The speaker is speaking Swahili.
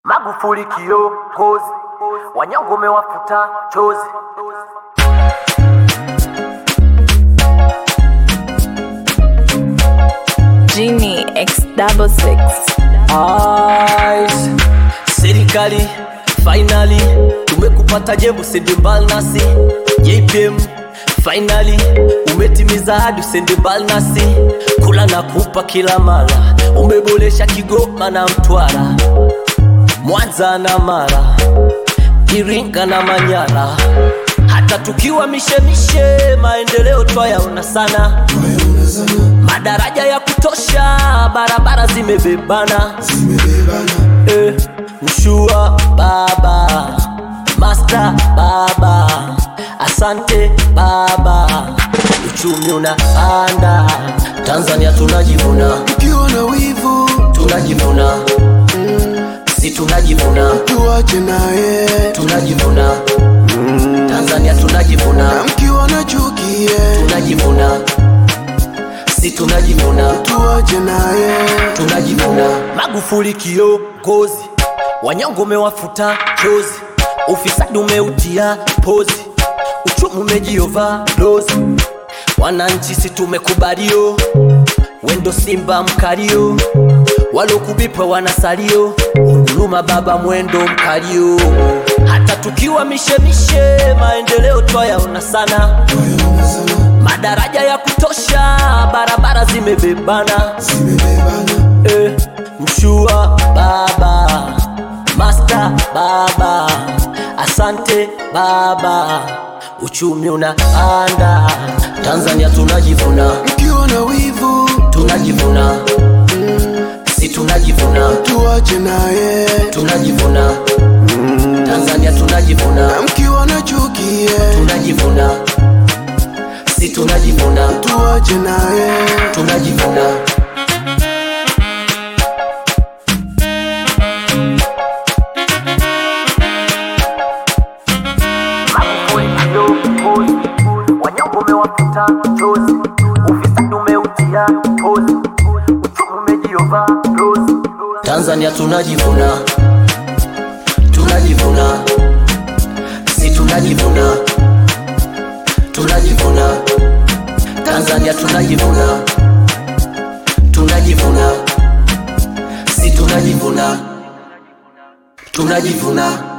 Magufuli kiongozi, wanyonge umewafuta chozi. Genie X double six. Eyes. Serikali finally tumekupata jebu sende mbali nasi JPM finally umetimiza hadi usende mbali nasi kula na kupa kila mara umeboresha Kigoma na Mtwara Mwanza na Mara Iringa na Manyara hata tukiwa mishemishe maendeleo twayaona sana madaraja ya kutosha barabara zimebebana eh, mshua baba master baba asante baba uchumi unapanda tanzania tunajivuna ukiwa na wivu tunajivuna si tunajivuna tuache naye tunajivuna tanzania tunajivuna na mkiwa na chuki yeah. tunajivuna si tunajivuna tuache naye tunajivuna magufuli kiongozi wanyonge umewafuta chozi ufisadi umeutia pozi uchumi umejiova dozi wananchi si tumekubalio wendo simba mkalio walokubipwa wanasalio huruma baba mwendo mkalio hata tukiwa mishemishe maendeleo twayaona sana madaraja ya kutosha barabara zimebebana eh, mshua baba master baba asante baba uchumi unapanda tanzania tunajivuna mkiwa na wivu tunajivuna si tunajivuna tuache naye tunajivuna tanzania tunajivuna na mkiwa na chuki yeah. tunajivuna si tunajivuna tuache naye tunajivuna Magufuli kiongozi, wanyonge umewafuta chozi. Ufisadi umeutia pozi, uchumi umejiova dozi. tanzania tunajivuna tunajivuna si tunajivuna tunajivuna tanzania tunajivuna tunajivuna si tunajivuna tunajivuna